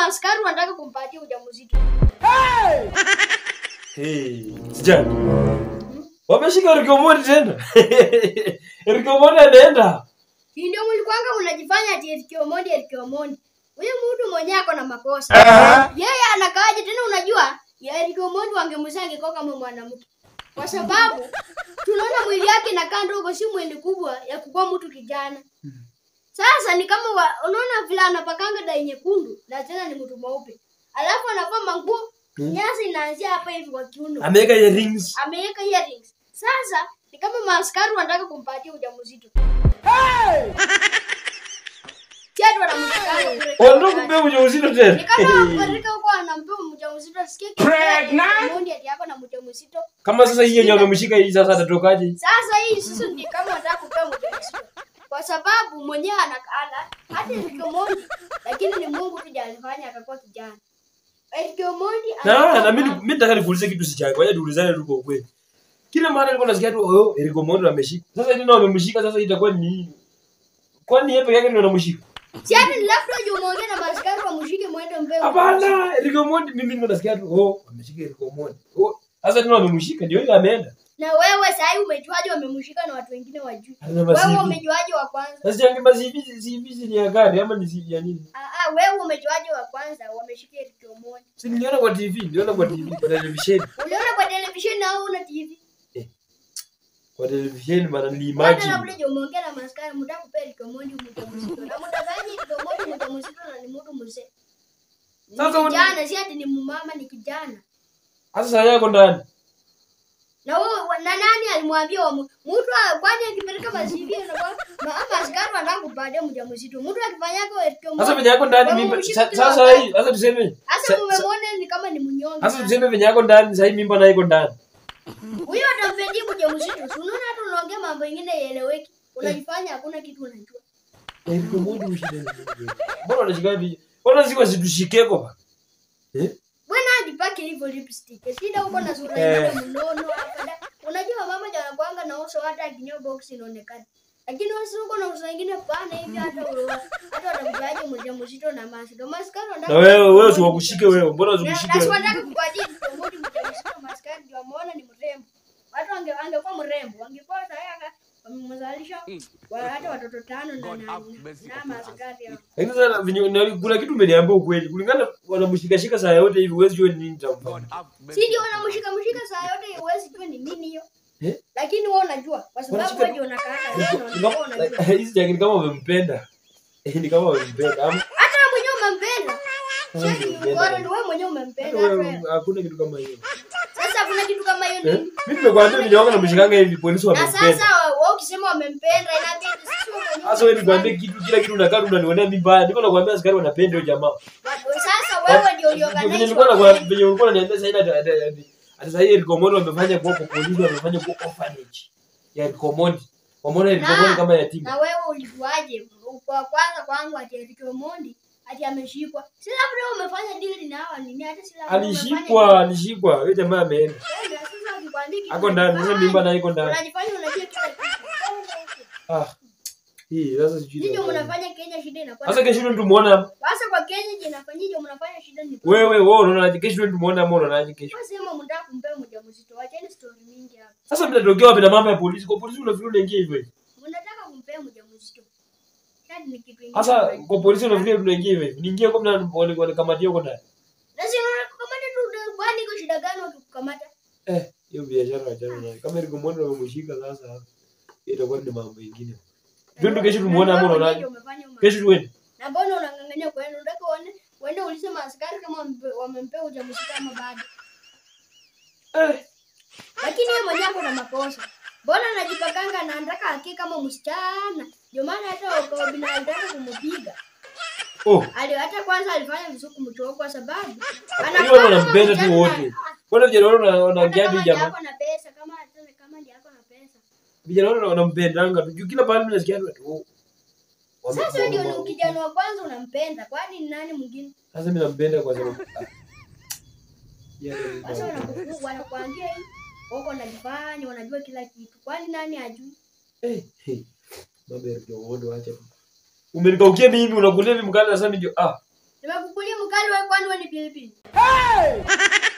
maaskari wanataka kumpatia ujauzito. Hey, sijana. Wameshika Eric Omondi tena. Eric Omondi anaenda. Hii ndio mlikwanga mnajifanya ati Eric Omondi Eric Omondi. Huyu mtu mwenyewe ako na makosa. Yeye anakaaje tena unajua? Ya Eric Omondi wangemzaa angekuwa kama mwanamke. Kwa sababu tunaona mwili yake inakaa ndogo, si mwili kubwa ya kukuwa mtu kijana. Sasa ni kama wa, unaona vile anapakanga dai nyekundu na tena ni mtu mweupe. Alafu anavaa manguo nyasi inaanzia hapa hivi kwa kiuno. Ameweka earrings. Ameweka earrings. Sasa ni kama maaskari wanataka kumpatia ujauzito. Chatu wanamshikana kule. Wanataka kumpea ujauzito Ni tena. kama Afrika huko anampea mjamzito asikie Pregnant ati yako na mjamzito. Kama sasa hii yenye wamemshika hii sasa atatokaje? Sasa hii sasa ni kama anataka kupea mjamzito. Kwa sababu mwenyewe anakala hata Eric Omondi lakini ni Mungu tu ndiye alifanya akakuwa kijana. Eric Omondi Na na mimi mimi nataka nikuulize kitu si chako. Wacha tuulizane tu kwa ukweli. Kila mara nilikuwa nasikia tu oh Eric Omondi ameshika. Sasa tena wamemshika sasa itakuwa ni nini? Kwani yeye peke yake ndio anamshika? Si ati ni labda uje umeongea na maaskari wamshike mwende mbele. Hapana, Eric Omondi mimi nilikuwa nasikia tu oh ameshika Eric Omondi. Oh sasa tena wamemshika ndio yeye ameenda. Na wewe sasa hivi umejuaje wamemshika na watu wengine wajui? Ana Wewe masivi. umejuaje wa kwanza? Sasa jange masivi sivi ni ya gari ama ni sivi ya nini? Ah ah, wewe umejuaje wa kwanza wameshika Eric Omondi? Si niliona kwa TV, niliona kwa TV, kwa televisheni. Uliona kwa televisheni au una TV? Kwa televisheni bana Hata niliimagine. labda je umeongea na maskari mtaka kupea Eric Omondi mjamzito. Na mtafanya Eric Omondi mjamzito na ni mtu mzee. Ni Sasa una- kijana si ati ni mumama ni kijana. Sasa saa yako ndani. Na wewe wa- na nani alimwambia wa mu- mtu a- kwani akipeleka mazivi na kwa mama askari wanataka kupatia mjamzito. Mtu akifanyako Eric Omondi. Sasa venye yako ndani wewe mimba. umshike sa- kila Sasa wakati. hii, sasa tuseme. Sasa sa- sa- umemwona ni kama ni mnyonge. Sasa sana. tuseme venye yako ndani, sasa hii mimba nayo iko ndani. Huyo atampedia mjamzito. Si unaona hata unaongea mambo mengine yaeleweki. Unajifanya hakuna kitu unajua. Eric Omondi ushinde nini? Mbona unashika hivi? Mbona siko situshikeko ba? Eh? Bwana ajipake hivyo lipstick. Shida huko na sura Eh. yake mnono hapa. da. Unajua mama jana kwanga na uso hata akinyoa box inaonekana. Lakini wasi huko na uso wengine pana hivi hata ulo- hata watakujaje mjamzito na maskara. Maskara wanataka Na wewe wewe usiwakushike wewe. Mbona usikushike Na si wewe? wanataka kupatia mtongoji mjamzito maskara ndio ameona ni mrembo. Watu wange angekuwa mrembo, wangekuwa tayari wamemzalisha wa- hata watoto tano na na, na, na maskari hao. Lakini sasa venye na- kuna kitu umeniambia ukweli. Kulingana wanamshika shika saa yote hivi huwezi jua ni nini tamfanya. Si ndio wanamshika mshika saa yote huwezi jua ni nini hiyo. Eh? Lakini wewe unajua kwa sababu Wanashika- wewe ndio unakaa wewe unajua. Hizi jangili ni kama wamempenda. Eh, ni kama wamempenda. Ama Hata wewe mwenyewe umempenda. kama Sisi ni wamempenda. bora ndio wewe mwenyewe Hata umempenda. wewe, hata wewe. Hakuna kitu kama hiyo. Sasa hakuna kitu kama hiyo Eh? nini? Mimi nimekuambia venye wako namshikanga hivi polisi Na wamempenda. sasa wewe ukisema wamempenda inabidi sisi wewe mwenyewe. Sasa wewe nikwambie kitu kila kitu unakaa tu unanionea mimi mbaya. Niko nakwambia askari wanapenda hiyo jamaa. Sasa wewe ndio Venye uliorganize. nilikuwa nakwambia venye ulikuwa unaniambia sasa ina ati sasa hii Eric Omondi wamefanya kwa kwa polisi wamefanya kwa orphanage. Ya Eric Omondi. Wameona Eric Na- Omondi kama yatima. Na wewe ulijuaje? Kwa kwanza kwangu ati Eric Omondi ati ameshikwa. Si labda umefanya deal na hawa nini hata si labda umefanya Alishikwa, alishikwa. Yule jamaa ameenda. deal. Sasa ukikwambia kitu Ako ndani, sasa mimba na iko ndani. Unajifanya unajua kila kitu. Ah. Hii sasa sijui. Ndio nafanya. mnafanya Kenya shida inakuwa. Sasa kesho ndio tumuona hapa. Sasa kwa Kenya je inafanyije mnafanya shida ni Wewe wewe unaonaje kesho ndio tumuona ama unaonaje kesho? Kwa sema mnataka kumpea mjamzito. Wacheni story mingi hapa. Sasa mnatokea wapi na mambo ya polisi? Kwa polisi unafikiri unaingia hivyo hivyo? Mnataka kumpea mjamzito. Hadi ni kitu kingine. Sasa kwa polisi unafikiri tunaingia hivyo hivyo? Niingie kwa mna wale wale kamatia huko ndani. Lazima kukamata tu kwani iko shida gani wakikukamata? Eh, hiyo biashara achana nayo. Kama Eric Omondi wamemshika sasa hiyo itakuwa ni mambo mengine. Twende kesho tumuone ama unaonaje? Kesho tuende. Na mbona unang'ang'ania kwenda? Unataka uone uende ulize maaskari kama wampe- wamempea ujauzito ama bado. Eh, Lakini yeye mwenyewe ako na makosa. Mbona anajipakanga na anataka akie kama msichana? Ndio maana hata kwa binadamu alitaka kumpiga. oh, Ali hata kwanza alifanya vizuri kumtoa kwa sababu hiyo watu wanampenda tu wote. Mbona vijana wale wana- wanaongea tu jamaa? Ako na pesa kama hata kama ndiye ako na pesa. Vijana wale wanampendanga tu. Juu kila pale mimi nasikia tu oh. wame- Sasa wewe ndio wame- ni kijana wa kwanza unampenda. Kwani ni nani mwingine? Sasa mimi nampenda kwa sababu ah. Yeah, Sasa wanakufu wanakuambia hii wako wanajifanya wanajua kila kitu. Kwani nani ajui? Eh, eh. Mambo ya Eric Omondi wacha. tu. Umenikaukia mimi unakulia mimi mkali sasa mimi ndio ah. Nimekukulia mkali wewe kwani wewe ni pilipili?